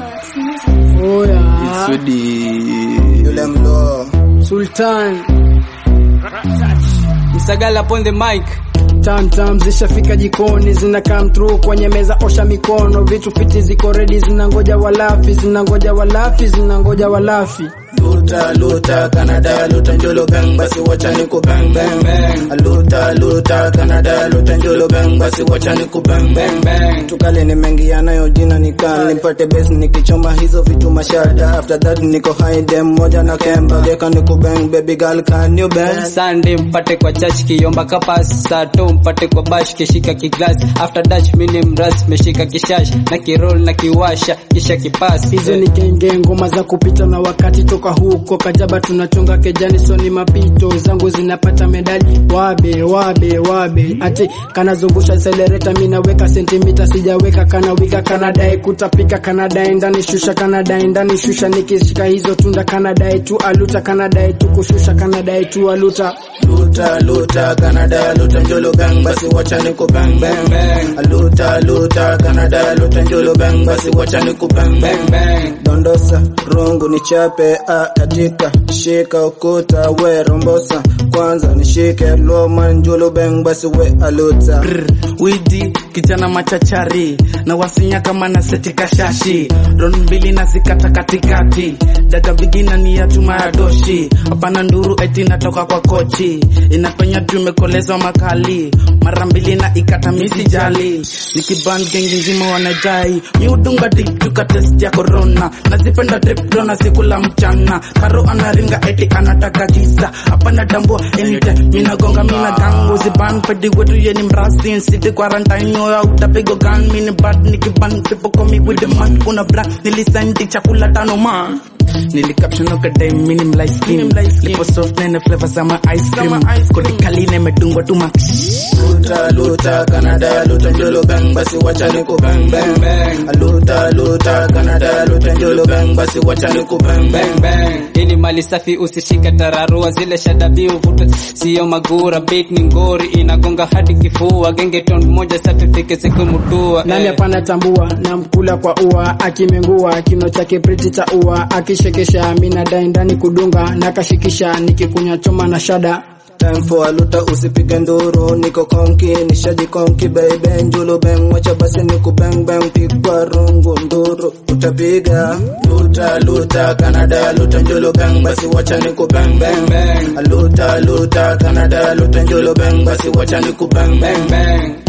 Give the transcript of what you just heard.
Oya, Yule mlo Sultan Msagala upon the mic. tam tam zishafika jikoni zina come through kwenye meza, osha mikono, vitu fiti ziko ready, zinangoja walafi, zinangoja walafi, zinangoja walafi. luta luta Canada luta njolo bang basi wacha ni ku bang bang bang luta luta Canada luta njolo bang basi wacha ni ku bang bang bang tukale ni mengi yanayo jina nikan nipate base nikichoma hizo vitu mashada after that niko high dem moja na kemba geka ni ku bang baby girl can you bang Sunday mpate kwa church kiomba kapas sato mpate kwa bash kishika kiglas after dutch mini mras meshika kishash na kirol na kiwasha kisha kipas Hizo ni genge ngoma za kupita na wakati toka huko Kajaba tunachonga kejani soni mapito zangu zinapata medali wabe wabe wabe ati kanazungusha accelerator mimi naweka sentimita sijaweka kana wika kanadai kutapika kanadai ndani shusha kanadai ndani shusha nikishika hizo tunda kanadai tu aluta kanadai tu kushusha kanadai tu aluta luta luta Canada luta njolo bang basi wacha ni ku bang bang bang luta luta Canada luta njolo bang basi wacha ni ku bang bang bang dondosa rungu ni chape a katika shika ukuta we rombosa kwanza nishike loma njolo bang basi we aluta widi kijana machachari na wasinya kama na seti kashashi ron mbili na zikata katikati daga bigina ni ya chuma ya doshi hapana nduru eti natoka kwa kochi inapenya tu imekolezwa makali mara mbili na ikata misi jali nikiban gengi nzima wanajai miudunga dituka test ya corona nazipenda trip dona sikula mchana karo anaringa eti anataka kisa hapana tambua anytime minagonga mina gangu ziban pedi wetu yeni mrasi city quarantine oya utapigo gan mini bad nikiban people call me with the man kuna black nilisendi chakula tano man nilicaption okadai minim light skin lipo soft na ina flavor sama ice cream kodi kali na imedungwa tu ma luta luta Canada luta njolo bang basi wacha ni ku bang bang bang luta luta Canada luta njolo bang basi wacha ni ku bang bang bang Hii ni mali safi usishike tararua zile shadabi uvuta sio magura beat ni ngori inagonga hadi kifua genge ton moja safi fike siku mutua nani hapana tambua na mkula kwa ua akimengua kino chake priti cha ua akishekesha mina dai ndani kudunga na kashikisha nikikunya choma na shada time for aluta usipige nduru niko konki nishaji konki baby njulu bang wacha basi niku bang bang pigwa rungu nduru utapiga luta luta Canada luta njulu bang basi wacha niku bang bang bang luta luta Canada luta njulu bang basi wacha niku bang bang bang